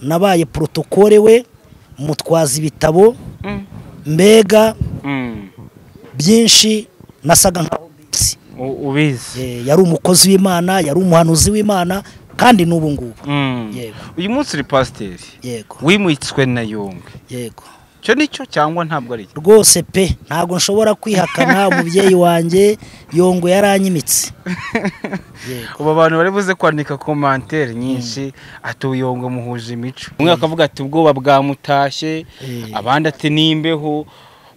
nabaye porotokole we mutwaza ibitabo mbega byinshi nasaga nkaho ubizi U- ubizi Eh, yari umukozi w'imana yari umuhanuzi w'imana kandi n'ubu ngubu Mm. Yego. uyu munsi uri pasiteri yego wimwitswe na yungwe yego icyo nicyo cyangwa ntabwo ari cyo rwose pe ntabwo nshobora kwihakana umubyeyi wanjye yongo yaranyimitse yego ubu abantu bari buze kwandika komantere nyinshi ati uyongo muhuje imico umwe akavuga ati ubwoba bwamutashye Eh. abandi ati nimbeho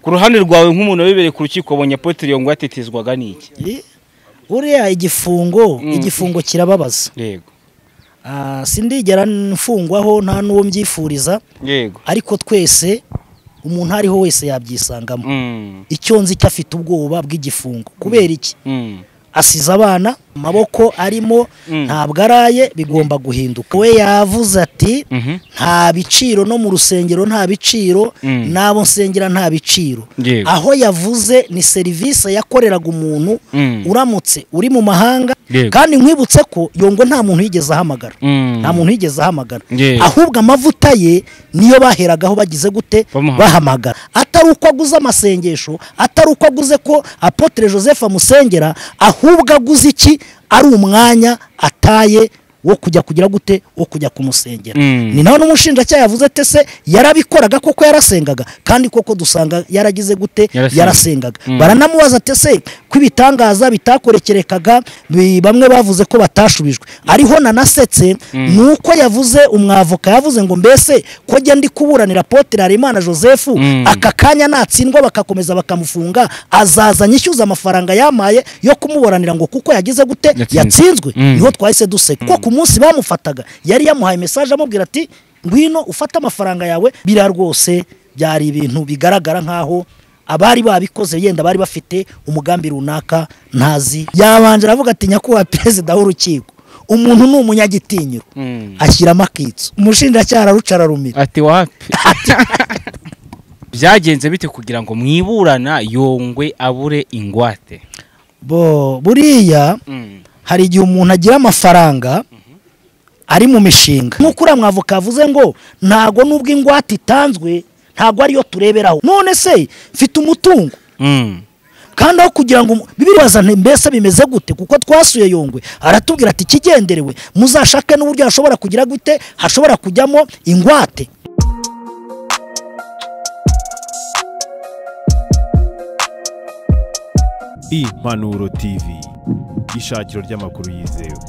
ku ruhande rwawe nk'umuntu wabibereye ku rukiko abonye apoteri yongo yatitizwaga n'iki Eh, uriya igifungo Mm. igifungo kirababaza yego Ah, sindigera mfungwaho nta n'uwo mbyifuriza yego ariko twese umuntu aho ariho wese yabyisangamo Mm. icyo nzi cyo afite ubwoba bw'igifungo kubera iki Mm. asize abana amaboko arimo Mm. ntabwo araye bigomba guhinduka we yavuze ati Mhm. nta biciro no mu rusengero nta biciro Mm. n'abo nsengera nta biciro Yego. aho yavuze ni serivisi yakoreraga umuntu Mm. uramutse uri mu mahanga Yego. kandi nkwibutse ko yongo nta muntu yigeze ahamagara Mm. nta muntu yigeze ahamagara Yego. ahubwo amavuta ye niyo baheragaho bagize gute Bamuha- bahamagara atari uko aguze amasengesho atari uko aguze ko apotre joseph amusengera ahubwo aguze iki ari umwanya ataye wo kujya kugira gute wo kujya kumusengera Mm. ni naho n'umushinjacyaha yavuze ate se yarabikoraga koko yarasengaga kandi koko dusanga yaragize gute Yarasengaga. yarasengaga Mm. baranamubaza ati ese ko ibitangaza bitakorekerekaga bi- bamwe bavuze ko batashubijwe ariho nanasetse ni uko yavuze umwavoka yavuze ngo mbese ko njya ndi kuburanira apotre harerimana joseph Mm. aka kanya natsindwa bakakomeza bakamufunga azaza nyishyuza amafaranga yamaye yo kumuburanira ngo kuko yagize gute Yatsinzwe. yatsinzwe Mm. niho twahise duseka kuko ku munsi bamufataga yari yamuhaye mesaje amubwira ati ngwino ufate amafaranga yawe biriya rwose byari ibintu bigaragara nk'aho abari babikoze yenda bari bafite umugambi runaka ntazi yabanje aravuga ati nyakubahwa perezida w'urukiko umuntu ni umunyagitinyiro Mm. ashyiramo akitso umushinjacyaha araruca ararumira ati wapi byagenze bite kugira ngo mwiburana yongwe abure ingwate bo buriya hari igihe umuntu agira amafaranga ari mu mishinga nk'uko uriya mwavuka yavuze ngo ntago nubwo ingwate itanzwe ntago ariyo tureberaho none se mfite umutungo Mm. kandi aho kugira ngo umu- bibiribaza nti mbese bimeze gute kuko twasuye yongwe aratubwira ati ikigenderewe muzashake n'uburyo hashobora kugira gute hashobora kujyamo ingwate impanuro tv ishakiro ry'amakuru yizewe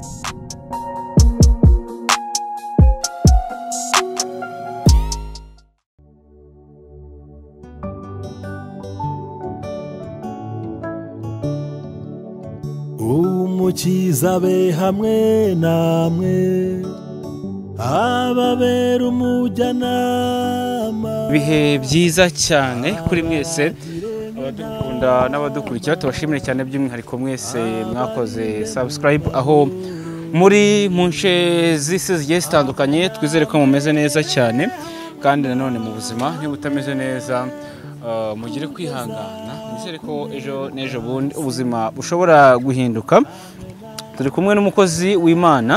umukiza be hamwe namwe ababera umujyanama ibihe byiza cyane kuri mwese abadukunda n'abadukurikira tubashimire cyane by'umwihariko mwese mwakoze subscribe aho muri mu nce z'isi zigiye zitandukanye twizere ko mumeze neza cyane kandi nanone mu buzima niba utameze neza eh, mugire kwihangana nizere ko ejo n'ejo bundi ubuzima bushobora guhinduka turi kumwe n'umukozi w'imana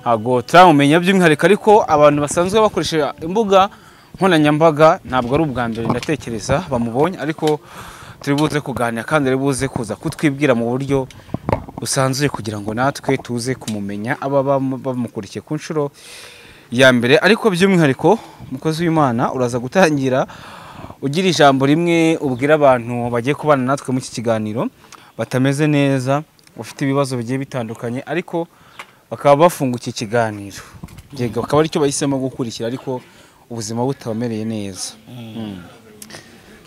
ntabwo turamumenya by'umwihariko ariko abantu basanzwe bakoresha imbuga nkoranyambaga ntabwo ari ubwa mbere ndatekereza bamubonye ariko turi buze kuganira kandi ari buze kuza kutwibwira mu buryo busanzuye kugira ngo natwe tuze kumumenya aba bam- bamukurikiye ku nshuro ya mbere ariko by'umwihariko umukozi w'imana uraza gutangira ugira ijambo rimwe ubwira abantu bagiye kubana natwe mu iki kiganiro batameze neza bafite ibibazo bigiye bitandukanye ariko bakaba bafunga iki kiganiro yego akaba aricyo bahisemo gukurikira ariko ubuzima butabamereye neza Mm.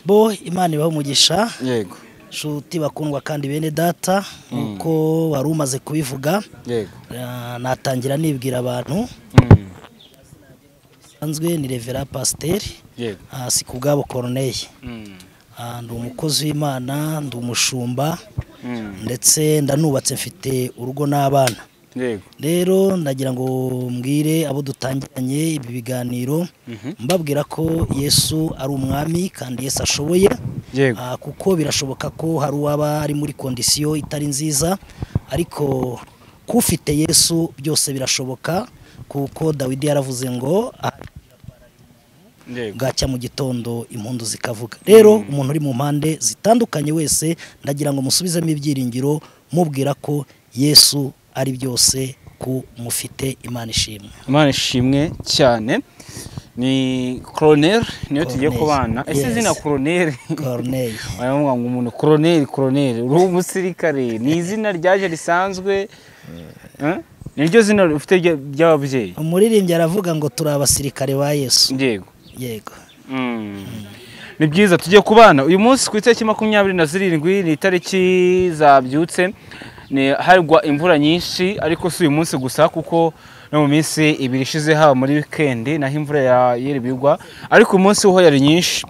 bo imana ibaha umugisha yego nshuti bakundwa kandi bene data nk'uko wari umaze kubivuga yego Ah, natangira nibwira abantu Mm. nsanzwe ni revera pasiteri yego ah, si ku bwabo koroneye Mm. Ah, ndi umukozi w'imana ndi umushumba Mm. ndetse ndanubatse mfite urugo n'abana yego rero ndagira ngo mbwire abo dutangiranye ibi biganiro Mhm. mbabwira ko yesu ari umwami kandi yesu ashoboye yego Ah, kuko birashoboka ko hari uwaba ari muri kondisiyo itari nziza ariko k'ufite yesu byose birashoboka kuko dawidi yaravuze ngo "Ah, Yego. bwacya mu gitondo impundu zikavuga rero umuntu uri mu mpande zitandukanye wese ndagira ngo musubizemo ibyiringiro mubwira ko yesu ari byose ku mufite imana ishimwe imana ishimwe cyane ni koroneri niyo tugiye Colonel, kubana ese yes. izina koroneri Corneille baravuga ngo umuntu koroneri koroneri uri umusirikare ni izina ryaje risanzwe Eh? ni ryo zina rifite rya- ry'ababyeyi umuririmbyi aravuga ngo turi abasirikare ba yesu yego yego ni byiza tujye ku bana uyu munsi ku itariki makumyabiri na zirindwi ni itariki zabyutse ni hagwa imvura nyinshi ariko si uyu munsi gusa kuko no mu minsi ibiri ishize haba muri wikendi naho imvura ya- yari bigwa ariko uyu munsi ho yari nyinshi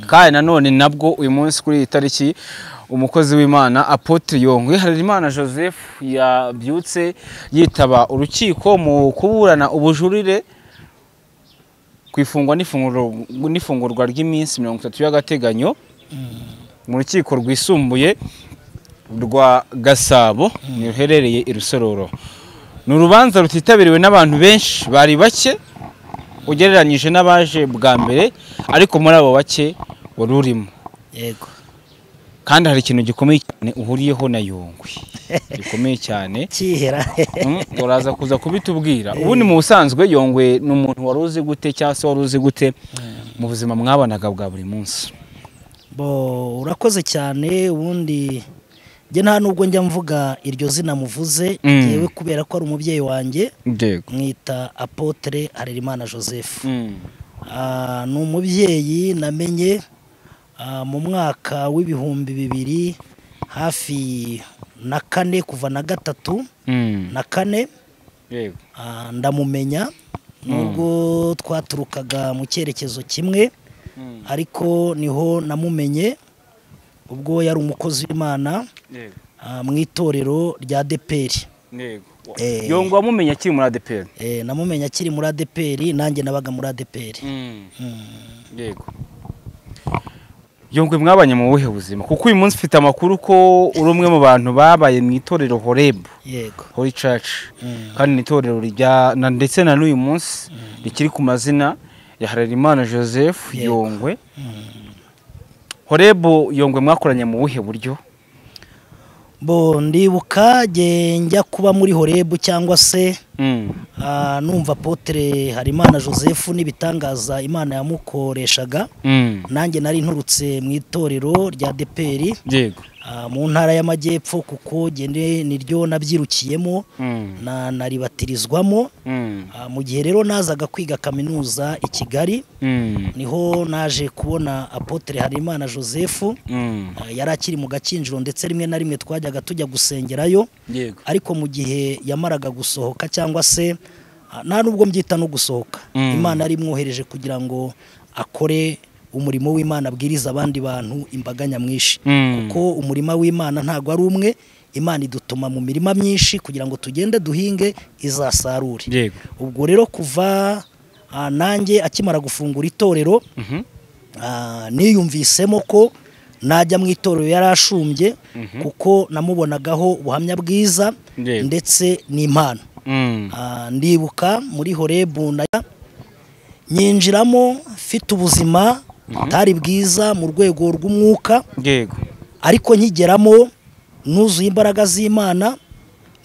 kandi nanone nabwo uyu munsi kuri iyi tariki umukozi w'imana apotre yongwe harerimana joseph yabyutse yitaba urukiko mu kuburana ubujurire ku ifungwa n'ifunguro- n'ifungurwa ry'iminsi mirongo itatu y'agateganyo mu rukiko rwisumbuye rwa gasabo ruherereye i rusororo ni urubanza rutitabiriwe n'abantu benshi bari bake ugereranyije n'abaje bwa mbere ariko muri abo bake wari urimo yego kandi hari ikintu gikomeye cyane uhuriyeho na yungwe gikomeye cyane kihera Mm, uraza kuza kubitubwira ubundi mu busanzwe yongwe ni umuntu wari uzi gute cyangwa se wari uzi gute mu buzima mwabanaga bwa buri munsi bo urakoze cyane ubundi njye nta nubwo njya mvuga iryo zina muvuze Mm. yewe kubera ko ari umubyeyi wanjye yego mwita apotre harerimana joseph Ah, ni umubyeyi namenye ah, mu mwaka w'ibihumbi bibiri hafi na kane kuva na gatatu na kane yego Ah, ndamumenya nubwo twaturukaga mu cyerekezo kimwe ariko niho namumenye ubwo yari umukozi w'imana yego ah, mu itorero rya deperi yego Eh. yongwe wamumenya akiri muri adeperi Eh, namumenya akiri muri adeperi nanjye nabaga muri adeperi yego yongwe mwabanye mu buhe buzima kuko uyu munsi ufite amakuru ko uri umwe mu bantu babaye mu itorero horebu yego holy church kandi ni itorero rya na- ndetse na n'uyu munsi rikiri ku mazina ya harerimana joseph Yego. yongwe horebu yongwe mwakoranye mu buhe buryo bo ndibuka njye njya kuba muri horebu cyangwa se ah, numva potere harimana joseph n'ibitangaza imana yamukoreshaga nanjye nari nturutse mu itorero rya deperi yego Ah, mu ntara y'amajyepfo kuko gende niryo nabyirukiyemo na naribatirizwamo Ah, mu gihe rero nazaga kwiga kaminuza i kigali niho naje kubona apotre harimana joseph Ah, yari akiri mu gakinjiro ndetse rimwe na rimwe twajyaga tujya gusengerayo yego ariko mu gihe yamaraga gusohoka cyangwa se ah, nta nubwo mbyita no gusohoka Mm. imana yari imwohereje kugira ngo akore umurimo w'imana abwiriza abandi bantu imbaga nyamwinshi Mm. kuko umurima w'imana ntabwo ari umwe imana idutuma mu mirima myinshi kugira ngo tugende duhinge izasarure yego ubwo rero kuva ah, nanjye akimara gufungura itorero Mhm. Ah, niyumvisemo ko najya mu itorero yari ashumbye kuko namubonagaho ubuhamya bwiza Yego. ndetse n'impano Mm. Ah, ndibuka muri horebu naya nyinjiramo mfite ubuzima butari bwiza mu rwego rw'umwuka yego ariko nkigeramo nuzuye imbaraga z'imana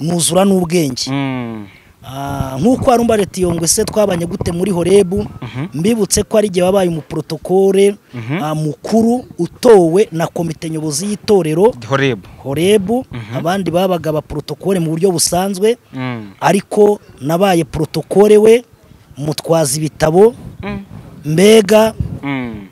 nuzura n'ubwenge Mm. Ah, nk'uko hari umba leta yongwe se twabanye gute muri horebu mbibutse ko ari igihe wabaye umuporotokore ah, mukuru utowe na komite nyobozi y'itorero horebu horebu abandi babaga abaporotokore mu buryo busanzwe Mm. ariko nabaye porotokore we mutwaza ibitabo Mm. mbega Mm.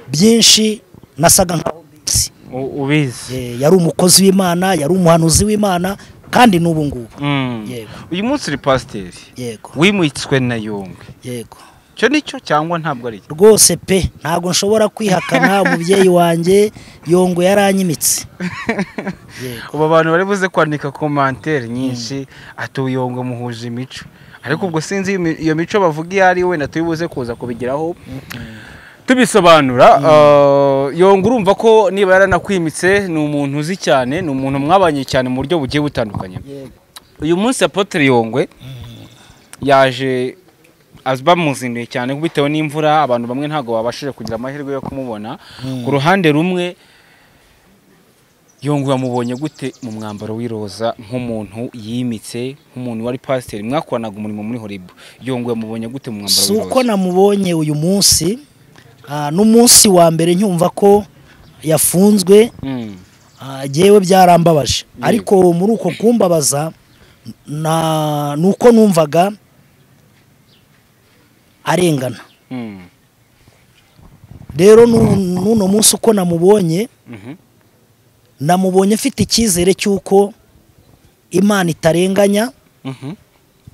byinshi nasaga nkaho mbizi U- ubizi Eh, yari umukozi w'imana yari umuhanuzi w'imana kandi n'ubu ngubu Mm. Yego. uyu munsi uri pasiteri yego wimwitswe na yongwe yego icyo nicyo cyangwa ntabwo ari cyo rwose pe ntabwo nshobora kwihakana umubyeyi wanjye yongo yaranyimitse Yego. ubu abantu bari buze kwandika komantere nyinshi ati uyongo muhuje imico ariko ubwo sinzi iyo mi- iyo mico bavuga iyo ari yo wenda tuyibuze kuza kubigeraho tubisobanura uh, yongo urumva ko niba yaranakwimitse ni umuntu uzi cyane ni umuntu mwabanye cyane mu buryo bugiye butandukanye uyu munsi apotre yongwe yaje azi- bamuzinduye cyane bitewe n'imvura abantu bamwe ntabwo babashije kugira amahirwe yo kumubona ku ruhande rumwe yongwe wamubonye gute mu mwambaro w'iroza nk'umuntu yimitse nk'umuntu wari pasiteri mwakoranaga umurimo muri horibu yongwe wamubonye gute mu mwambaro si uko w'iroza namubonye uyu munsi ah, n'umunsi wa mbere nyumva ko yafunzwe Mm. ah, jyewe byarambabaje ariko muri uko kumbabaza na ni uko numvaga arengana Mm. rero nu- n'uno munsi uko namubonye Mhm. namubonye mfite icyizere cy'uko imana itarenganya Mhm.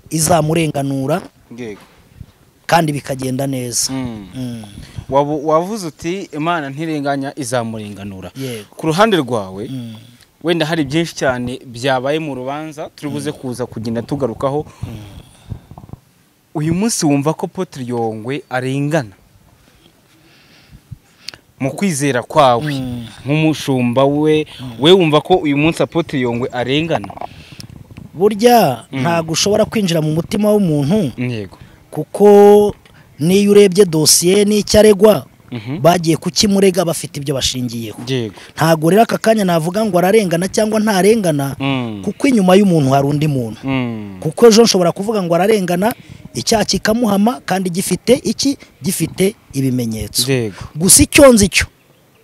izamurenganura Yego. kandi bikagenda neza Mm. Mm, Wabu- wavuze uti imana ntirenganya izamurenganura yego ku ruhande rwawe Mm. wenda hari byinshi cyane byabaye mu rubanza turi buze kuza kugenda tugarukaho uyu munsi wumva ko Apotre yongwe arengana mu kwizera kwawe nk'umushumba we we wumva ko uyu munsi Apotre yongwe arengana burya Mm. ntabwo ushobora kwinjira mu mutima w'umuntu yego kuko n'iyo urebye dosiye n'icyo aregwa Mhm. bagiye kukimurega bafite ibyo bashingiyeho yego ntabwo rero aka kanya navuga ngo ararengana cyangwa ntarengana Mm. kuko inyuma y'umuntu hari undi muntu Mm. kuko ejo nshobora kuvuga ngo ararengana icyaha kikamuhama kandi gifite iki gifite ibimenyetso yego gusa icyo nzi cyo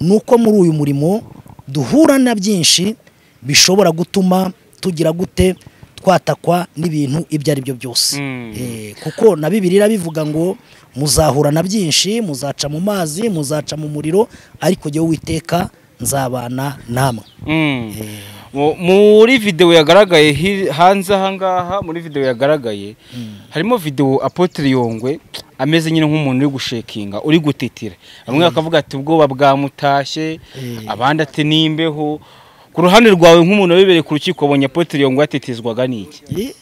ni uko muri uyu murimo duhura na byinshi bishobora gutuma tugira gute twatakwa n'ibintu ibyo ari byo byose Mm. Eh, kuko na bibiliya bivuga ngo muzahura na byinshi muzaca mu mazi muzaca mu muriro ariko jyewe witeka nzabana namwe Mm. Mu- muri video yagaragaye hi- hanze ahangaha muri video yagaragaye harimo video Apotre Yongwe ameze nyine nk'umuntu uri gushekinga uri gutitira bamwe bakavuga ati ubwoba bwamutashye abandi ati nimbeho ku ruhande rwawe nk'umuntu wabibereye ku rukiko wabonye Apotre Yongwe yatitizwaga n'iki Eh,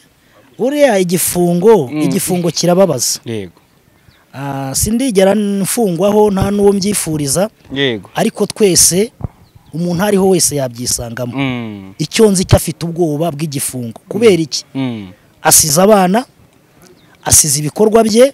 uriya igifungo Mm. igifungo kirababaza yego Ah, sindigera mfungwaho nta n'uwo mbyifuriza yego ariko twese umuntu aho ariho wese yabyisangamo Mm. icyo nzi cyo afite ubwoba bw'igifungo kubera iki Mm. asize abana asize ibikorwa bye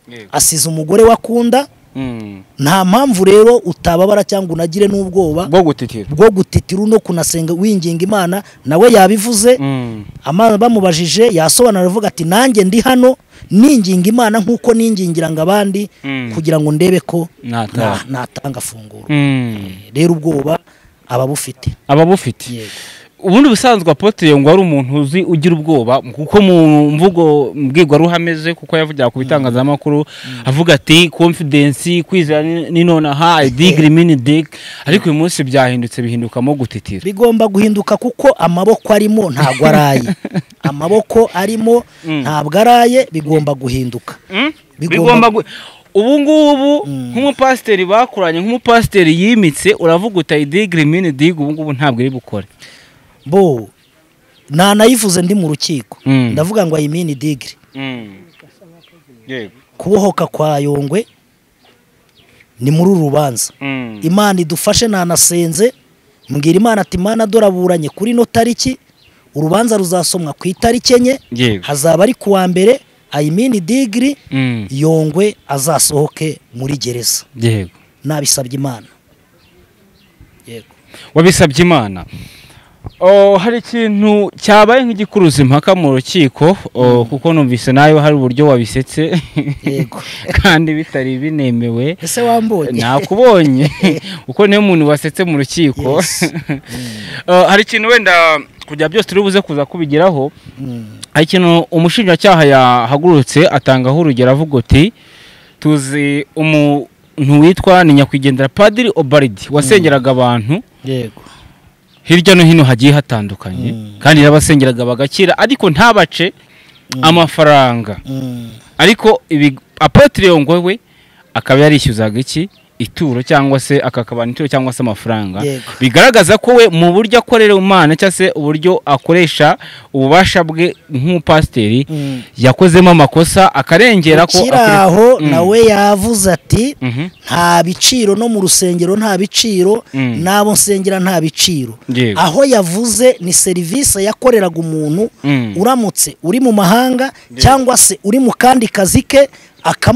Yego. asize umugore we akunda Mm. nta mpamvu rero utababara cyangwa unagire n'ubwoba bwo gutitira bwo gutitira no kunasenga winginga imana nawe yabivuze Mm. ama- bamubajije yasobanura avuga ati nanjye ndi hano ninginga imana nk'uko ningingiranga abandi Mm. kugira ngo ndebe ko Natanga. na- natanga funguro Mm. rero ubwoba aba abufite aba bufite Yego. ubundi ubusanzwe apotre ngo ari umuntu uzi ugira ubwoba kuko mu mvugo mbwirwaruhame ze kuko yavugira ku bitangazamakuru avuga ati confidence kwizera ni- ni nonaha i dig mini dig ariko uyu munsi byahindutse bihindukamo gutitira bigomba guhinduka kuko amaboko arimo ntabwo araye amaboko arimo ntabwo araye bigomba guhinduka Mm? Bigomba- bigomba gu- ubu ngubu nk'umupasiteri bakoranye nk'umupasiteri yimitse uravuga uta i dig mini dig ubu ngubu ntabwo iri bukore bo nanayivuze ndi mu rukiko Mm. ndavuga ngo ayimini digiri Mm. yego kubohoka kwa yongwe ni muri uru rubanza Mm. imana idufashe nanasenze mbwira imana ati imana dore aburanye kuri ino tariki urubanza ruzasomwa ku itariki enye yego hazaba ari ku wa mbere ayimini digiri Mm. yongwe azasohoke muri gereza yego nabisabye imana yego wabisabye imana Oh, hari ikintu cyabaye nk'igikuruza impaka mu rukiko oh, kuko numvise nayo hari uburyo wabisetse Yego. kandi bitari binemewe ese wambonye nakubonye kuko niyo muntu wasetse mu rukiko Yes. Oh, hari ikintu wenda kugira byose turi buze kuza kubigeraho Mm, hari ikintu umushinjacyaha yahagurutse atangaho urugero avuga uti tuzi umuntu witwa ni nyakwigendera padiri obaridi wasengeraga abantu yego hirya no hino hagiye hatandukanye Mm. kandi n'abasengeraga bagakira ariko ntabace amafaranga Mm, ariko ibi apotre yongwe we akaba yarishyuzaga iki ituro cyangwa se akakabana ituro cyangwa se amafaranga Yego. bigaragaza ko we mu buryo akorera umwana cyangwa se uburyo akoresha ububasha bwe nk'umupasiteri mm. yakozemo amakosa akarengera ko ukiri akoresha- aho Mm. nawe yavuze ati Mhm. nta biciro no mu rusengero nta biciro Mm. n'abo nsengera nta biciro Yego. aho yavuze ni serivisi yakoreraga umuntu Mm. uramutse uri mu mahanga cyangwa se uri mu kandi kazi ke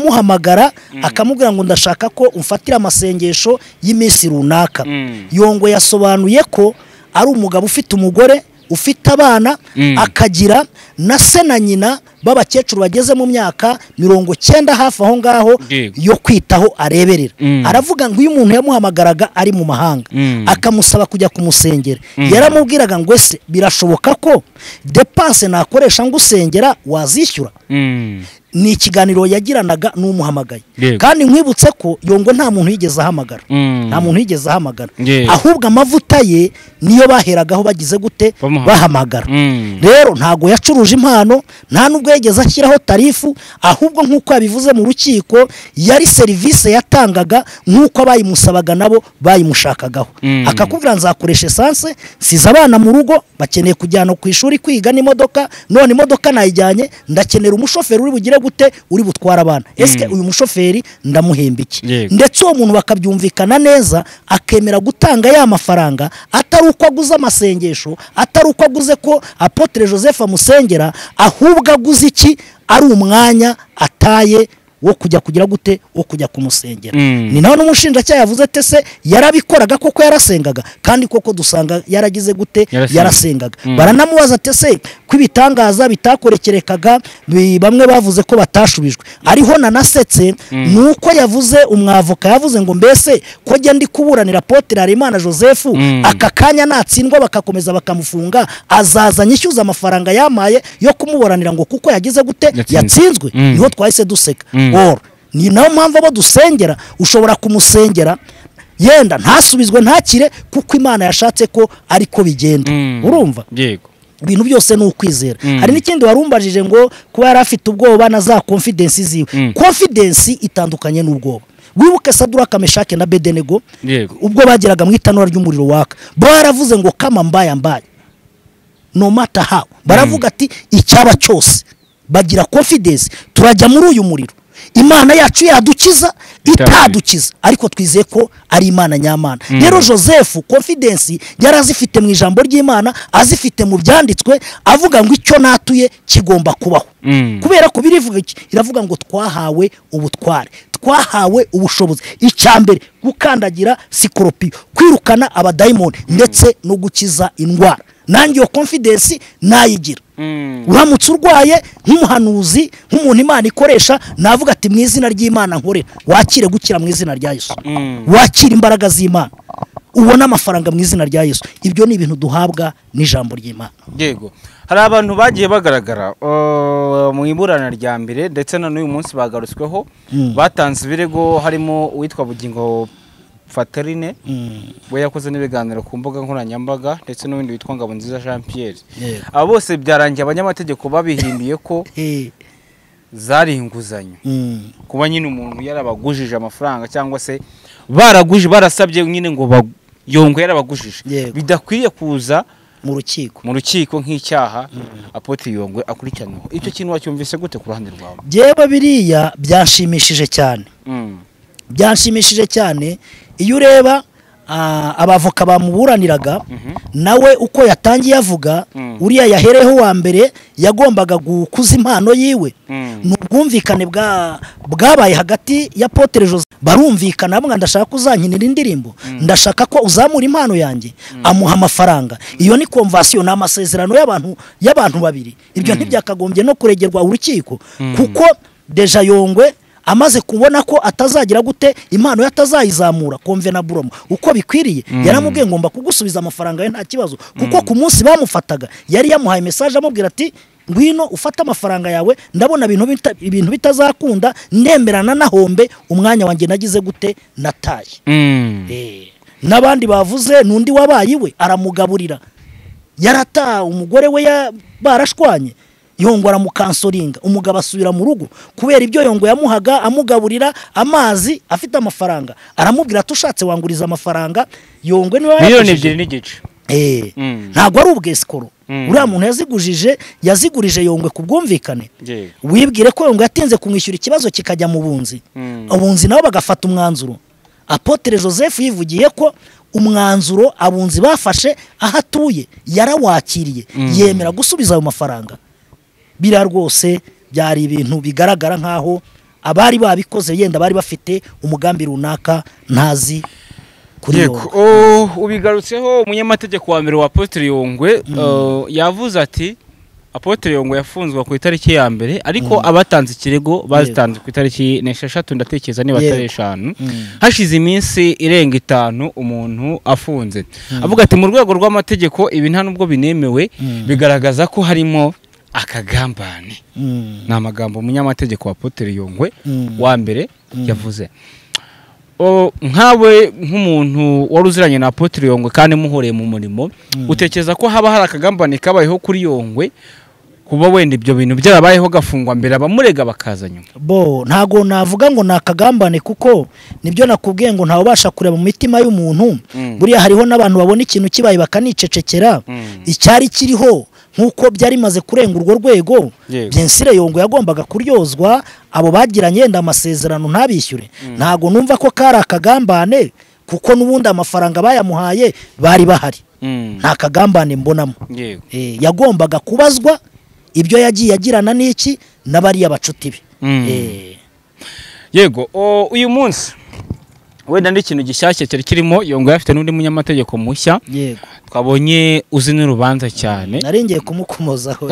akamuhamagara akamubwira ngo ndashaka ko umfatira amasengesho y'iminsi runaka Mm. yongo yasobanuye ko ari umugabo ufite umugore ufite abana Mm. akagira na se na nyina b'abakecuru bageze mu myaka mirongo cyenda hafi aho ngaho Yego. yo kwitaho areberera Mm. aravuga ngo iyo umuntu yamuhamagaraga ari mu mahanga Mm. akamusaba kujya kumusengera Mm. yaramubwiraga ngo ese birashoboka ko depanse nakoresha ngusengera wazishyura Mm. ni ikiganiro yagiranaga n'umuhamagaye Yego. kandi nkwibutse ko yongo nta muntu yigeze ahamagara Mm. nta muntu yigeze ahamagara Yego. ahubwo amavuta ye niyo baheragaho bagize gute Bamuhamagara. bahamagara Mm. rero ntago yacuruje impano nta nubwo yigeze ashyiraho tarifu ahubwo nk'uko yabivuze mu rukiko yari serivisi yatangaga nk'uko abayimusabaga nabo bayimushakagaho Mm. akakubwira nzakoresha esanse nsize abana mu rugo bakeneye kujyana ku ishuri kwiga n'imodoka none imodoka nayijyanye ndakenera umushoferi uri bugire gute uri butwara abana ese uyu mushoferi ndamuhemba iki Yego. ndetse uwo muntu bakabyumvikana neza akemera gutanga ya mafaranga atari uko aguze amasengesho atari uko aguze ko apotre joseph amusengera ahubwo aguze iki ari umwanya ataye wo kujya kugira gute wo kujya kumusengera Mm. ni nawe n'umushinjacyaha yavuze ate se yarabikoraga koko yarasengaga kandi koko dusanga yaragize gute Yarasenga. yarasengaga Mm. baranamubaza ati ese ko ibitangaza bitakorekerekaga bi- bamwe bavuze ko batashubijwe ariho nanasetse ni uko yavuze umwavoka yavuze ngo mbese ko njya ndi kuburanira potere harimana joseph Mm. aka kanya natsindwa bakakomeza bakamufunga azaza nyishyuza amafaranga yamaye yo kumuburanira ngo kuko yagize gute Yatsinzwe. yatsinzwe Mm. niho twahise duseka Mm. Or, ni nayo mpamvu abo dusengera ushobora kumusengera yenda ntasubizwe ntakire kuko imana yashatse ko ariko bigenda Mm. urumva yego ibintu byose ni ukwizera Mm. hari n'ikindi warumbajije ngo kuba yari afite ubwoba na za konfidensi ziwe Mm. konfidensi itandukanye n'ubwoba wibuke saduraka meshake na bedenego Yego. ubwo bageraga mu itanura ry'umuriro waka bo baravuze ngo kama mbaya mbaya no mata how baravuga ati icyaba cyose bagira konfidensi turajya muri uyu muriro imana yacu yadukiza itadukiza ariko twizeye ko ari imana nyamana rero joseph konfidensi yari azifite mu ijambo ry'imana azifite mu byanditswe avuga ngo icyo natuye kigomba kubaho Mm. kubera ko birivuga iki iravuga ngo twahawe ubutware twahawe ubushobozi icya mbere gukandagira sikoropiyo kwirukana abadayimoni ndetse no gukiza indwara nange iyo konfidensi nayigira Mm. uramutse urwaye nk'umuhanuzi nk'umuntu imana ikoresha navuga ati mu izina ry'imana nkorera wakire gukira mu izina rya yesu Mm. wakire imbaraga z'imana ubone amafaranga mu izina rya yesu ibyo ni ibintu duhabwa n'ijambo ry'imana yego hari abantu bagiye bagaragara uh, mu iburana rya mbere ndetse na n'uyu munsi bagarutsweho batanze ibirego harimo uwitwa bugingo faterine we yakoze n'ibiganiro ku mbuga nkoranyambaga ndetse n'uwundi witwa ngabonziza jean pierre Yego. aba bose byarangiye abanyamategeko babihimbiye ko Eh, zari inguzanyo mm. kuba nyine umuntu yarabagujije amafaranga cyangwa se baraguje barasabye nyine ngo ba- yongo yarabagujije Yego. bidakwiye kuza mu rukiko mu rukiko nk'icyaha apotre yongwe akurikiranyweho icyo kintu wacyumvise gute ku ruhande rwawe byewe biriya byanshimishije cyane byanshimishije cyane iyo ureba ah, abavoka bamuburaniraga nawe uko yatangiye avuga Mm. uriya yahereho wa mbere yagombaga gukuza impano yiwe Mm. ni ubwumvikane bwa- bwabaye hagati ya potere jose barumvikana bamwe ndashaka ko uzankinira indirimbo ndashaka ko uzamura impano yanjye amuha amafaranga iyo ni konvasiyo ni amasezerano y'abantu y'abantu babiri ibyo ntibyakagombye no kuregerwa urukiko kuko deja yongwe amaze kubona ko atazagira gute impano ye atazayizamura konvenaburamu uko bikwiriye yaramubwiye ngomba kugusubiza amafaranga ye nta kibazo kuko ku munsi bamufataga yari yamuhaye mesaje amubwira ati ngwino ufate amafaranga yawe ndabona ibintu bita- ibintu bitazakunda ndemerana na hombe umwanya wanjye nagize gute nataye Eh, n'abandi bavuze n'undi wabaye iwe aramugaburira yarata umugore we ya- barashwanye yongo aramukansoringa umugabo asubira mu rugo kubera ibyo yongo yamuhaga amugaburira amazi afite amafaranga aramubwira ati ushatse wanguriza amafaranga yongwe niwe miliyoni wayakijije." ebyiri n'igice Eh, Mm. ntabwo ari ubwesikoro Mm. uriya muntu yazigujije yazigurije yongwe ku bwumvikane Yego. wibwire ko yongwe yatinze kumwishyura ikibazo kikajya mu bunzi Mm. abunzi nabo bagafata umwanzuro apotere joseph yivugiye ko umwanzuro abunzi bafashe aho atuye yarawakiriye yemera gusubiza ayo mafaranga biriya rwose byari ibintu bigaragara nk'aho abari babikoze yenda bari bafite umugambi runaka ntazi kuri Yego, yo oh, ubigarutseho umunyamategeko wa mbere wa apotre yongwe eh, yavuze ati apotre yongwe yafunzwe ku itariki ya mbere ariko abatanze ikirego bazitanze ku itariki n'esheshatu ndatekereza niba atari Yego. eshanu Mm. hashize iminsi irenga itanu umuntu afunze avuga ati mu rwego rw'amategeko ibi nta nubwo binemewe Mm. bigaragaza ko harimo akagambane Mm, ni amagambo umunyamategeko wa apotre yongwe mm, wa mbere Mm. yavuze O, nkawe nk'umuntu wari uziranye na apotre yongwe kandi muhoreye mu murimo Mm. utekereza ko haba hari akagambane kabayeho kuri yongwe kuba wenda ibyo bintu byarabayeho gafungwa mbere abamurega bakaza nyuma bo ntago navuga ngo ni akagambane kuko nibyo nakubwiye ngo ntawe ubasha kureba mu mitima y'umuntu Mm. buriya hariho n'abantu babona ikintu kibaye bakanicecekera Mm. icyari kiriho nk'uko byari bimaze kurenga urwo rwego Yego. byensire yongo yagombaga kuryozwa abo bagiranye yenda amasezerano ntabishyure ntago numva ko kari akagambane kuko n'ubundi amafaranga bayamuhaye bari bahari Mm. nta kagambane mbonamo Yego. Eh, yagombaga kubazwa ibyo yagiye agirana n'iki n'abariya bacuti be Mm. Eh, yego o, uyu munsi wenda n'ikintu gishyashya cyari kirimo yongwe afite n'undi munyamategeko mushya yego twabonye uzi n'urubanza cyane nari ngiye kumukomozaho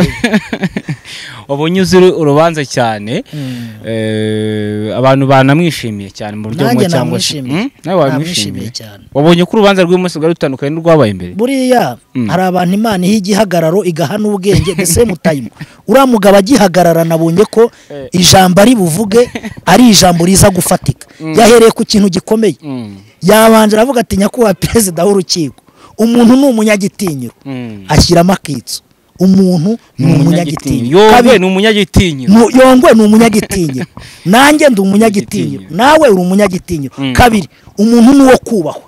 wabonye uzi urubanza cyane Mm. Eh, abantu banamwishimiye cyane mu buryo bumwe Nanjye cyangwa se namwishimiye. Hmm? nawe wamwishimiye Namwishimiye cyane. wabonye ko urubanza rw'umunsi rwari rutandukanye n'urwabaye imbere buriya Mm. hari abantu imana iha igihagararo igaha n'ubwenge the same time uriya mugabo agihagarara nabonye ko Eh. ijambo ari buvuge ari ijambo riza gufatika yahereye ku kintu gikomeye Mm, yabanje aravuga ati nyakubahwa perezida w'urukiko umuntu ni umunyagitinyiro mm. ashyiramo akitso umuntu ni umunyagitinyiro yongwe Kabiri, ni umunyagitinyiro Mu- yongwe ni umunyagitinyiro nanjye ndi umunyagitinyiro nawe uri umunyagitinyiro Mm. kabiri umuntu ni uwo kubahwa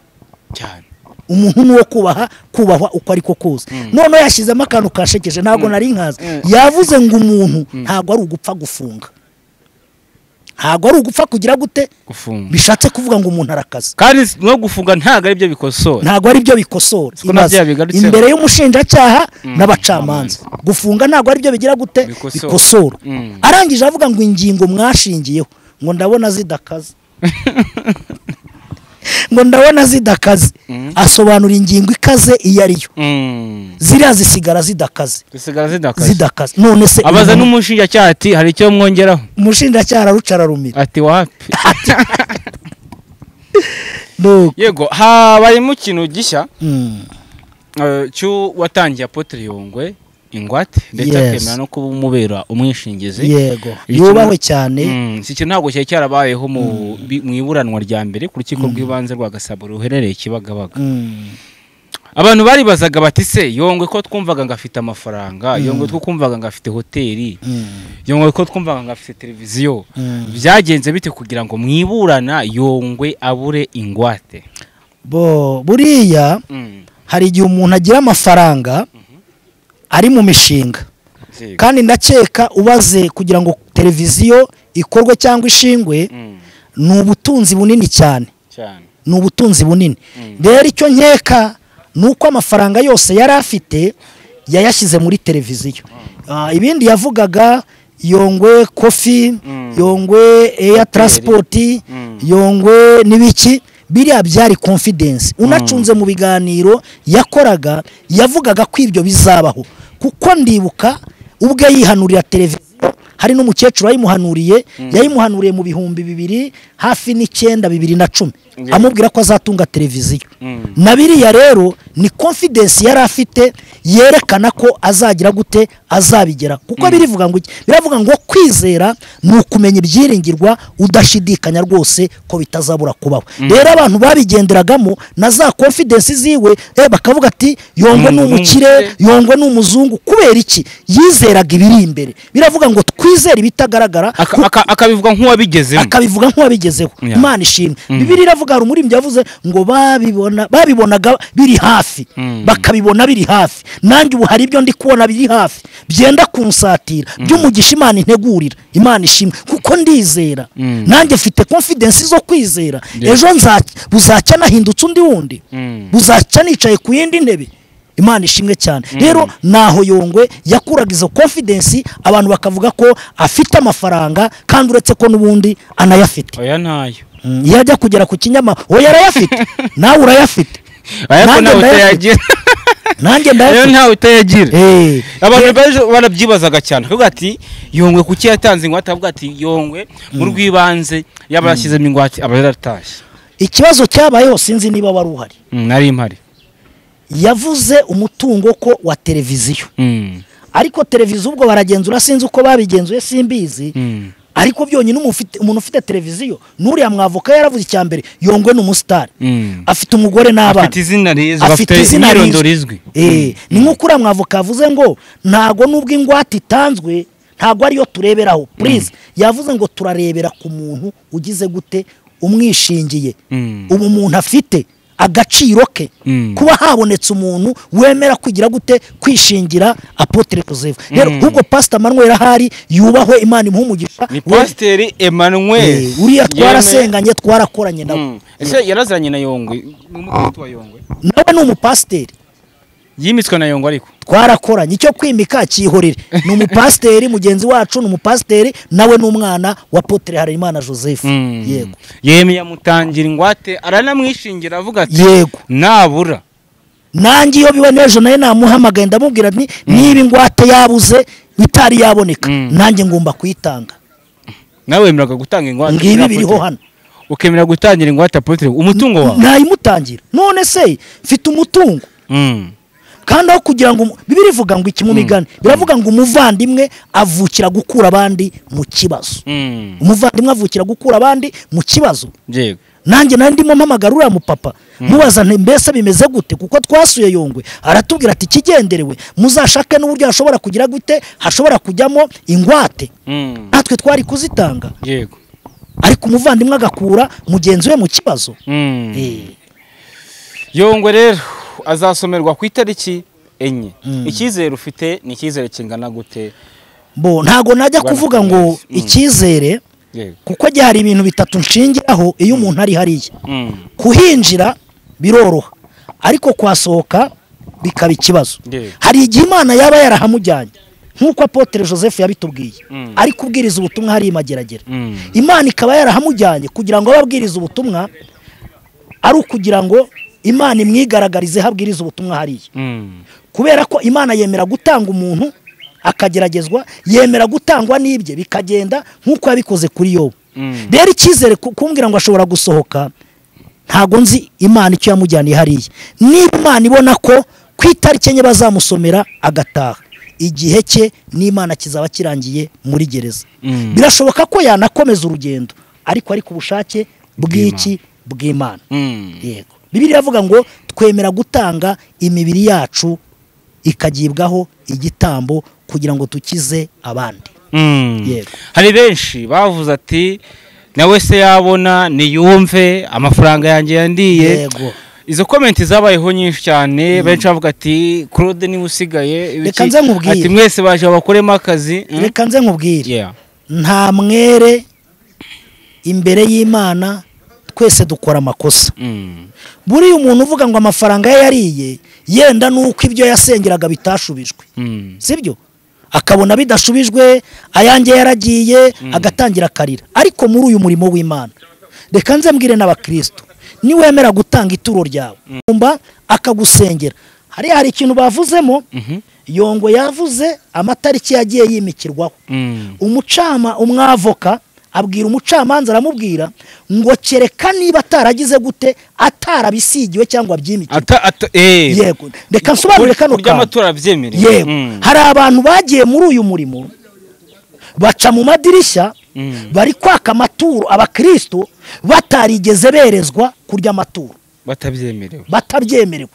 cyane umuntu ni uwo kubaha kubahwa uko ariko kose noneho yashyizemo akantu kashekeje ntabwo nari nkazi yavuze ngo umuntu ntabwo ari ugupfa gufunga ntabwo ari ugupfa kugira gute gufunga bishatse kuvuga ngo umuntu arakaza kandi s- no gufunga ntabwo ari byo bikosora ntabwo ari byo bikosora Siko na ibaze. bya bigarutseho. imbere y'umushinjacyaha Mm. n'abacamanza gufunga ntabwo ari byo bigira gute Bikosora. bikosora Mm. arangije avuga ngo ingingo mwashingiyeho ngo ndabona zidakaze ngo ndabona zidakaze Mm. asobanura ingingo ikaze iyo ari yo Mm. ziriya zisigara zidakaze zisigara zidakaze zidakaze none se abaza umuntu- n'umushinjacyaha ati hari icyo mwongeraho umushinjacyaha araruca ararumira ati wapi Nuko. yego habayemo ikintu gishya Mm. Eh, cyo watangiye apotre yongwe ingwate ndetse Yes. akemera no kuba umubera umwishingizi yego Iki kintu- yubahwe cyane Mm, iki kintu ntabwo cyari cyarabayeho mu bi- mu iburanwa rya mbere ku rukiko rw'ibanze rwa gasabo ruherereye kibagabaga Mm. abantu baribazaga bati se yongwe ko twumvaga ngo afite amafaranga yongwe ko twumvaga ngo afite hoteli Mm. yongwe ko twumvaga ngo afite televiziyo Mm. byagenze bite kugira ngo mwiburana yongwe abure ingwate bo buriya Mm, hari igihe umuntu agira amafaranga ari mu mishinga yego. kandi ndakeka ubaze kugira ngo televiziyo ikorwe cyangwa ishingwe Mm, ni ubutunzi bunini cyane cyane ni ubutunzi bunini Mm. rero icyo nkeka ni uko amafaranga yose yari afite yayashyize muri televiziyo Ah, ibindi yavugaga yongwe kofi Mm. yongwe eya taransipoti Mm. yongwe n'ibiki biriya byari confidence unacunze mu biganiro yakoraga yavugaga ko ibyo bizabaho kuko ndibuka ubwe yihanurira televiziyo hari n'umukecuru wayimuhanuriye yayimuhanuriye mu bihumbi bibiri hafi n'icyenda bibiri na cumi Yeah. amubwira ko azatunga televiziyo Mm. na biriya rero ni confidence yari afite yerekana ko azagira gute azabigera kuko birivuga ngo iki? biravuga ngo kwizera ni ukumenya ibyiringirwa udashidikanya rwose ko bitazabura kubaho rero abantu babigenderagamo na za confidence ziwe eh, bakavuga ati yongo ni Ni umukire umukire." yongo ni umuzungu kubera iki yizeraga ibiri imbere biravuga ngo twizere ibitagaragara Aka- aka- akabivuga nk'uwabigezemo akabivuga nk'uwabigezeho Yeah. imana ishimwe bibiri iravuga hari umuririmbyi yavuze ngo babibona babibonaga biri hafi Mm. bakabibona biri hafi nanjye ubu hari ibyo ndi kubona biri hafi byenda kunsatira by'umugisha imana integurira imana ishimwe kuko ndizera Mm. nanjye mfite confidence zo kwizera Yeah. ejo nza- buzacya nahindutse undi wundi Mm. buzacya nicaye ku yindi ntebe imana ishimwe cyane rero naho yongwe yakuraga izo confidence abantu bakavuga ko afite amafaranga kandi uretse ko n'ubundi anayafite oya ntayo Mm, iyo ajya kugera ku kinyama oya arayafite nawe urayafite ariko Nanjye ntawe ndayafite. utayagira nanjye rero ndayafite ntawe utayagira Eh, abantu baje barabyibazaga cyane akavuga ati yongwe kuki yatanze ingwate akavuga ati yongwe mu rw'ibanze yaba yashyizemo ingwate aba yaratashye ikibazo cyabayeho sinzi niba wari uhari Mm, nari mpari yavuze umutungo ko wa televiziyo Mm, ariko televiziyo ubwo baragenzura sinzi uko babigenzuye simbizi mm. ariko byonyine umuntu ufite- umuntu ufite televiziyo n'uriya mwavuka yaravuze icya mbere yongwe ni umusitari Mm. afite umugore n'abana afite izina rizwi afite izina imyirondoro rizwi. izwi Eh, ni nk'uko uriya mwavuka yavuze ngo ntago nubwo ingwate itanzwe ntago ariyo tureberaho purize yavuze ngo turarebera ku muntu ugize gute umwishingiye Mm. ubu umuntu afite agaciro ke Mm. kuba habonetse umuntu wemera kugira gute kwishingira apotre Joseph rero ubwo pastor Manuel ahari yubahwe imana imuhe umugisha ni we- pasiteri emmanuel Eh, uriya Yemeye- twarasenganye twarakoranye nawe Mm. ese yarazanye na yongwe ni umukristo wa yongwe nawe ni umupasiteri yimitswe na yongwe ariko twarakoranye icyo kwimika cyihorere ni umupasiteri mugenzi wacu ni umupasiteri nawe ni umwana wa potere harerimana joseph Mm. yego yemeye amutangira ingwate aranamwishingira avuga ati yego nabura nanjye iyo biba n'ejo nawe namuhamagaye ndamubwira nti niba ingwate yabuze itari yaboneka Mm. nanjye ngomba kuyitanga nawe wemeraga gutanga ingwate ngibi kuri biriho Apotre? hano ukemera gutangira ingwate apotre umutungo wawe nayimutangira none se mfite umutungo Mm. kandi aho kugira ngo umu- bibiliya ivuga ngo iki mu migani biravuga ngo umuvandimwe avukira gukura abandi mu kibazo Mm. umuvandimwe avukira gukura abandi mu kibazo yego nanjye nari ndimo mpamagara uriya mupapa mubaza nti mbese bimeze gute kuko twasuye yongwe aratubwira ati ikigenderewe muzashake n'uburyo hashobora kugira gute hashobora kujyamo ingwate Mm. natwe twari kuzitanga yego ariko umuvandimwe agakura mugenzi we mu kibazo Mm. Eh, yongwe rero azasomerwa ku itariki enye icyizere ufite ni icyizere kingana gute bo ntago najya Bwana kuvuga ngo Karenzi. Mm. icyizere yego kuko gihe hari ibintu bitatu nshingiraho iyo umuntu ari hariya Mm. kuhinjira biroroha ariko kwasohoka bikaba ikibazo Yeah. hari igihe imana yaba yarahamujyanye nk'uko apotere joseph yabitubwiye Mm. ari kubwiriza ubutumwa hari imageragere Mm. imana ikaba yarahamujyanye kugira ngo abe abwiriza ubutumwa ari ukugira ngo imana imwigaragarize ho abwiriza ubutumwa hariya Mm. kubera ko imana yemera gutanga umuntu akageragezwa yemera gutangwa n'ibye bikagenda nk'uko yabikoze kuri yobu Mm. rero icyizere ku- kumbwira ngo ashobora gusohoka ntago nzi imana icyo yamujyaniye hariya niba imana ibona ko ku itariki enye bazamusomera agataha igihe cye n'imana kizaba kirangiye muri gereza Mm. birashoboka ko yanakomeza urugendo ariko ari ku bushake bw'iki bw'imana Mm. yego bibiri iravuga ngo twemera gutanga imibiri yacu ikagibwaho igitambo kugira ngo dukize abandi Mm. Yego. hari benshi bavuze ati nawe se yabona niyumve amafaranga yanjye yandiye Yego. izo komenti zabayeho nyinshi cyane benshi bavuga ati claude niwe usigaye ibiki?" Reka nze nkubwire. ati mwese baje bakoremo akazi mm? reka nze nkubwire Yeah. nta mwere imbere y'imana twese dukora amakosa Mm. buriya umuntu uvuga ngo amafaranga ye yariye yenda nuko ibyo yasengeraga bitashubijwe Mm. sibyo akabona bidashubijwe ayange yaragiye agatangira akarira ariko muri uyu murimo w'imana reka nze mbwire n'abakristo niwemera gutanga ituro ryawe umva akagusengera hariya hari ikintu bavuzemo yongo yavuze amatariki yagiye yimikirwaho Mm. umucama umwavoka abwira umucamanza aramubwira ngo kereka niba ataragize gute atarabisigiwe cyangwa byimikirwa ata ata eh yego reka nsobanure kano kurya kantu amatora byemere yego hari abantu bagiye muri uyu murimo baca mu madirishya Mm. bari kwaka amaturo abakristo batarigeze berezwa kurya amaturo batabyemerewe batabyemerewe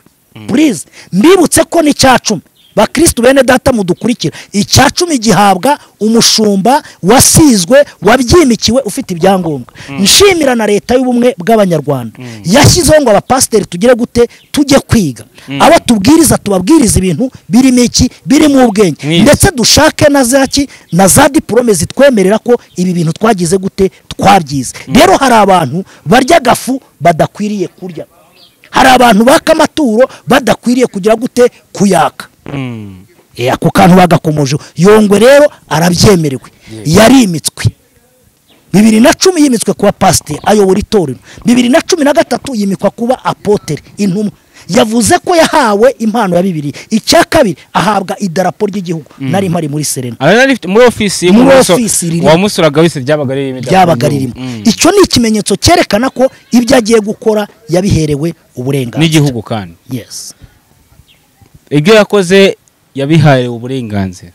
purize mbibutse ko ni cumi bakristo bene data mudukurikira icya cumi gihabwa umushumba wasizwe wabyimikiwe ufite ibyangombwa nshimira na leta y'ubumwe bw'abanyarwanda yashyizeho ngo abapasiteri tugire gute tujye kwiga abo tubwiriza tubabwiriza ibintu birimo iki birimo ubwenge Mwiza. ndetse dushake na za ki na za diporome zitwemerera ko ibi bintu twagize gute twabyize rero hari abantu barya agafu badakwiriye kurya hari abantu baka amaturo badakwiriye kugira gute kuyaka Mm. Eh, ako kantu bagakomoje yongwe rero arabyemerewe yarimitswe bibiri na cumi yimitswe kuba pasiteri ayobora itorero bibiri na cumi na gatatu yimikwa kuba apoteri intumwa yavuze ko yahawe impano ya bibiri icya kabiri ahabwa idarapo ry'igihugu nari mpari muri serena Aha yari afite- muri ofisi Muri y'umuso- ofisi riri- wamusuraga wese ryabaga ririmo ryabaga ririmo icyo ni ikimenyetso cyerekana ko ibyo agiye gukora yabiherewe uburenganzira n'igihugu kandi Yes. ibyo yakoze yabihaye uburenganzira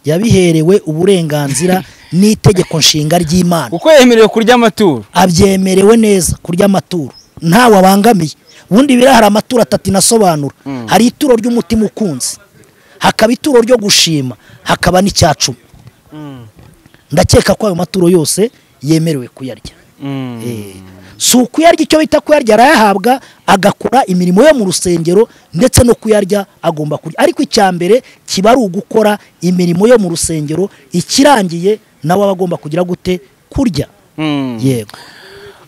yabiherewe uburenganzira n'itegeko nshinga ry'imana kuko yemerewe kurya amaturo abyemerewe neza kurya amaturo ntawe abangamiye ubundi biriya hari amaturo atatu inasobanura hari ituro ry'umutima ukunze hakaba ituro ryo gushima hakaba n'icya cumi ndakeka ko ayo maturo yose yemerewe kuyarya Eh, si ukuyarya icyo bita kuyarya arayahabwa agakora imirimo yo mu rusengero ndetse no kuyarya agomba kurya ariko icya mbere kiba ari ugukora imirimo yo mu rusengero ikirangiye nawe aba agomba kugira gute kurya Mm. yego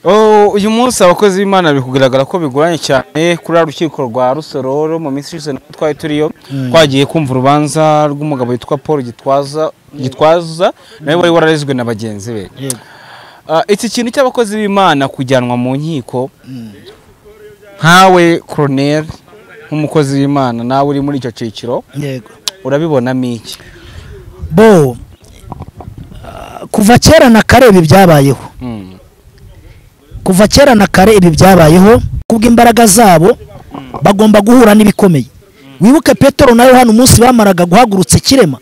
Oh, uyu munsi abakozi b'imana biri kugaragara ko bigoranye cyane kuri uru rukiko rwa rusororo mu minsi ishize natwe twari turiyo twagiye kumva urubanza rw'umugabo witwa paul gitwaza gitwaza nawe wari wararezwe na bagenzi be Yego. Ah, iki kintu cy'abakozi b'imana kujyanwa mu nkiko nkawe koroneri nk'umukozi w'imana nawe uri muri icyo cyiciro yego urabibonamo iki bo ah, kuva kera na kare ibi byabayeho Mm. kuva kera na kare ibi byabayeho kubw'imbaraga zabo bagomba guhura n'ibikomeye wibuke petero na yohani umunsi bamaraga guhagurutsa ikirema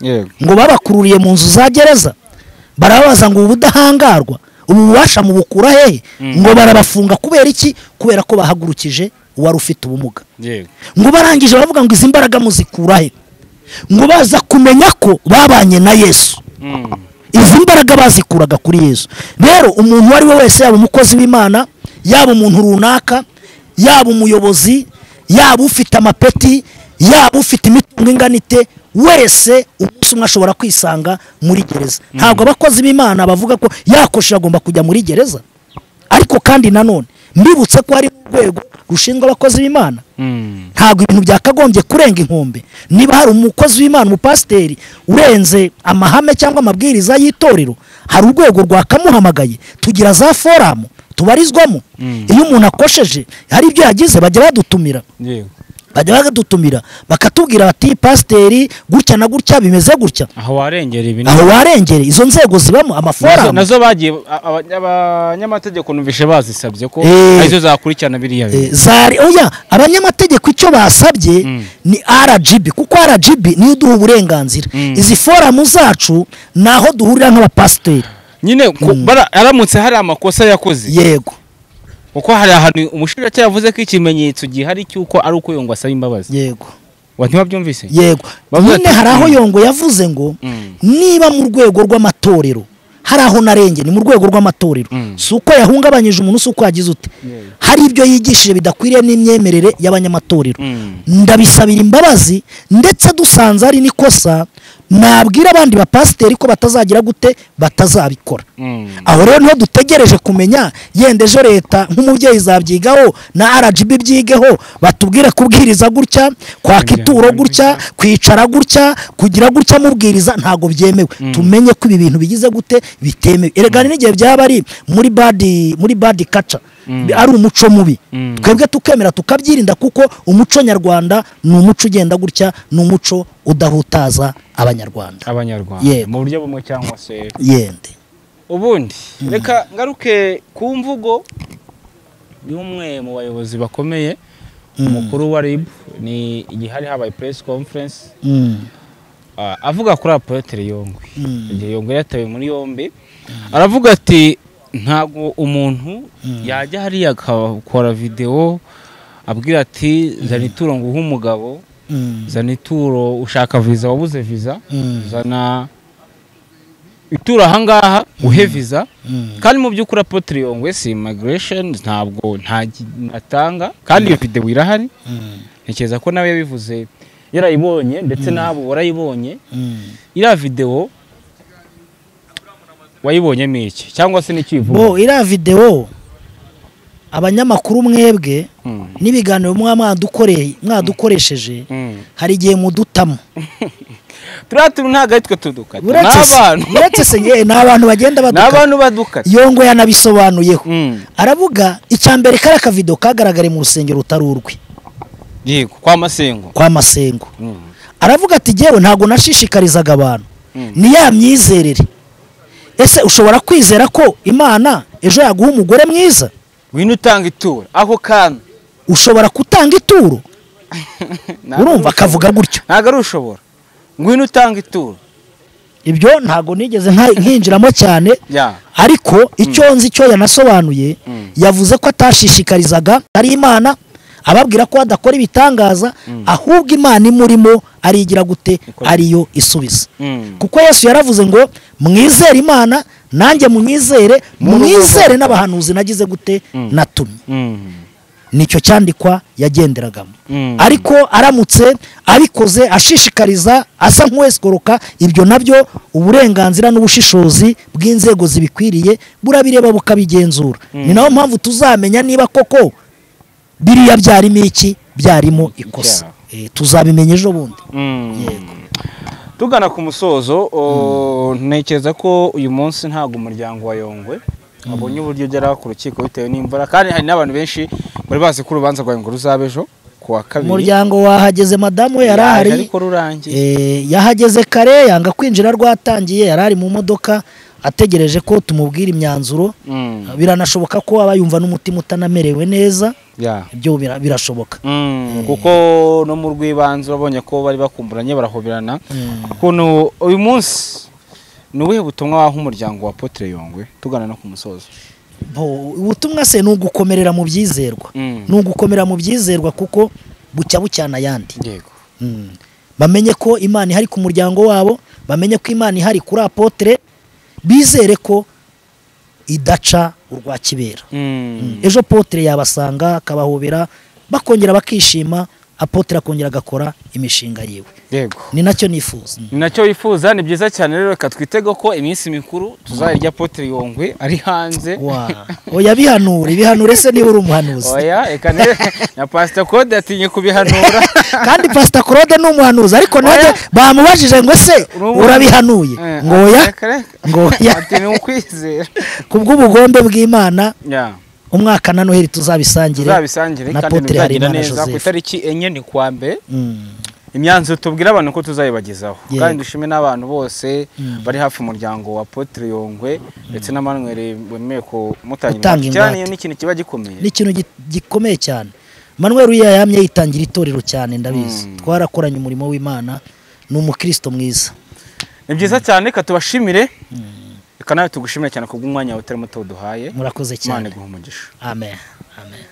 yego ngo babakururiye mu nzu za gereza barababaza ngo ubu budahangarwa ubu bubasha mu bukura hehe ngo barabafunga kubera iki kubera ko bahagurukije uwari ufite ubumuga yego ngo barangije baravuga ngo izi mbaraga muzikura he ngo baza kumenya ko babanye na yesu Mm. izi mbaraga bazikuraga kuri yesu rero umuntu uwo ari we wese yaba umukozi w'imana yaba umuntu runaka yaba umuyobozi yaba ufite amapeti yaba ufite imitungo ingana ite wese umunsi umwe ashobora kwisanga muri gereza ntabwo abakozi b'imana bavuga ko yakoshe agomba kujya muri gereza ariko kandi nanone mbibutse ko hari urwego rushinzwe abakozi b'imana Mm. ntabwo ibintu byakagombye kurenga inkombe niba hari umukozi w'imana umupasiteri urenze amahame cyangwa amabwiriza y'itorero hari urwego rwakamuhamagaye tugira za foramu tubarizwamo iyo umuntu akosheje hari ibyo yagize bajya badutumira yego bajya bagadutumira bakatubwira bati pasiteri gutya na gutya bimeze gutya aho warengera ibi ni- aho warengere izo nzego zibamo nazo, amaforamu nazo bagiye a- aba- abanyamategeko numvishe bazisabye ko Eh. arizo zakurikirana biriya Eh, bintu zari oya abanyamategeko icyo basabye ni RGB kuko RGB niyo iduha uburenganzira izi foramu zacu ni aho duhurira nk'abapasiteri nyine ku- bara- aramutse hari amakosa yakoze yego kuko hari ahantu umushinjacyaha yavuze ko ikimenyetso gihari cy'uko ari uko yongwa asaba imbabazi yego wa ntiwabyumvise yego Bavuga nyine ati- hari aho Mm. yongo yavuze ngo Mm. niba mu rwego rw'amatorero hari aho narenge ni mu rwego rw'amatorero Mm. si uko yahungabanyije umuntu si uko yagize ute hari ibyo yigishije bidakwiriye n'imyemerere y'abanyamatorero Mm. ndabisabira imbabazi ndetse dusanze ari n'ikosa nabwira abandi bapasiteri ko batazagira gute batazabikora Mm. aho rero niho dutegereje kumenya yenda ejo leta nk'umubyeyi zabyigaho na rgb byigeho batubwire kubwiriza gutya kwaka ituro gutya kwicara gutya kugira gutya mubwiriza ntabwo byemewe tumenye ko ibi bintu bigize gute bitemewe erega hari n'igihe byaba ari muri badi muri badi kaca ari umuco mubi twebwe tukemera tukabyirinda kuko umuco nyarwanda ni umuco ugenda gutya ni umuco udahutaza abanyarwanda abanyarwanda Yego. mu buryo bumwe cyangwa se yende ubundi reka ngaruke ku mvugo y'umwe mu bayobozi bakomeye umukuru wa rib ni igihari habaye press conference Mm, Ah, avuga kuri apoyotere yombi Mm. igihe yombi yatawe muri yombi aravuga ati ntabwo umuntu yajya hariya agakora videwo abwira ati zana ituro nguhe umugabo mm, zana ituro ushaka viza wabuze viza Mm. zana ituro ahangaha uhe viza mm. kandi mu by'ukuri apoyotere yombi si imagiresheni ntabwo nta gi- atanga kandi iyo videwo irahari ntekereza ko nawe yabivuze yarayibonye ndetse n'abo warayibonye iriya videwo wayibonyemo iki cyangwa se n'ikivuga bo iriya videwo abanyamakuru mwebwe n'ibiganiro muba mwadukoreye mwadukoresheje Mm. hari igihe mudutamo turiya tuntu ntabwo ari twe tudukata ni uretse se- abantu uretse se nge- ni abantu bagenda ni badukata abantu badukata yongo yanabisobanuyeho Mm. aravuga icya mbere kariya kavido kagaragare mu rusengero rutari urwe yego kwa masengo kwa masengo Mm. aravuga ati ngewe ntabwo nashishikarizaga abantu ni ya myizerere ese ushobora kwizera ko imana ejo yaguha umugore mwiza wino utanga ituro ako kana ushobora kutanga ituro Ntabwo urumva ari ushobora. akavuga gutyo ntabwo ari ushobora ngwino utanga ituro ibyo ntabwo nigeze nka- nkinjiramo cyane ya ariko icyo nzi icyo yanasobanuye yavuze ko atashishikarizaga ari imana ababwira ko adakora ibitangaza ahubwo imana imurimo arigira gute Ikoze. ariyo isubiza Mm. kuko yesu yaravuze ngo mwizere imana nanjye munyizere mwizere n'abahanuzi nagize gute natumye Mm. nicyo cyandikwa yagenderagamo Mm. ariko aramutse abikoze ashishikariza asa nk'uwesikoroka ibyo nabyo uburenganzira n'ubushishozi bw'inzego zibikwiriye burabireba bukabigenzura ni nayo mpamvu tuzamenya niba koko biriya byarimo iki byarimo ikosa Icyaha. Eh, tuzabimenya ejo bundi Mm. tugana ku musozo o, ntekereza ko uyu munsi ntabwo umuryango wa yongwe wabonye uburyo ugera ku rukiko bitewe n'imvura kandi hari n'abantu benshi muri bazi ko urubanza rwa yongwe ruzaba ejo ku wa kabiri umuryango wahageze madamu we yari ahari ariko rurangiye Eh, yahageze kare yanga kwinjira rwatangiye yari ari mu modoka ategereje ko tumubwira imyanzuro Mm. biranashoboka ko aba yumva n'umutima utanamerewe neza Yeah. ibyo bira- birashoboka Mm, kuko no mu rw'ibanze urabonye ko bari bakumburanye barahoberana Mm. ukuntu uyu munsi ni ubuhe butumwa waha umuryango wa Apotre Yongwe tugana no ku musozo Bo- ubutumwa se ni ugukomerera mu byizerwa Mm. ni ugukomera mu byizerwa kuko bucya bucyana ayandi yego Mm. bamenye ko imana ihari ku muryango wabo bamenye ko imana ihari kuri apotre bizere ko idaca urwa kibera Mm. ejo potere yabasanga akabahobera bakongera bakishima apotere akongera agakora imishinga yiwe yego ni nacyo nifuza ni nacyo wifuza ni byiza cyane rero reka twitege ko iminsi mikuru tuzayirya Apotre Yongwe ari hanze wa oya bihanura ibihanure se niba uri umuhanuzi oya reka ne- na Pastor Code atinye kubihanura kandi pasita claude ni umuhanuzi ariko nanjye bamubajije ngo ese Urubu- urabihanuye Eh, ngo oya reka reka. ngo oya ati ni ukwizera ku bw'ubugombe bw'imana Yeah. umwaka na noheli tuzabisangire tuzabisangire na kandi Apotre ntibyagira Harerimana neza ku Joseph. itariki enye ni kuwa mbere Mm. imyanzuro tubwira abantu ko tuzayibagezaho Yego. kandi dushime n'abantu bose bari hafi umuryango wa Apotre Yongwe ndetse n'amanwere wemeye ko mutangira Gutanga ingwate. cyane ingwate. iyo ni ikintu kiba gikomeye ni ikintu gi- gikomeye cyane manuel uriya yamye yitangira itorero cyane ndabizi Mm. twarakoranye umurimo w'imana ni umukristo mwiza ni byiza cyane reka tubashimire reka nawe tugushimire cyane kubw'umwanya wawe utari muto duhaye murakoze cyane imana iguha umugisha amen amen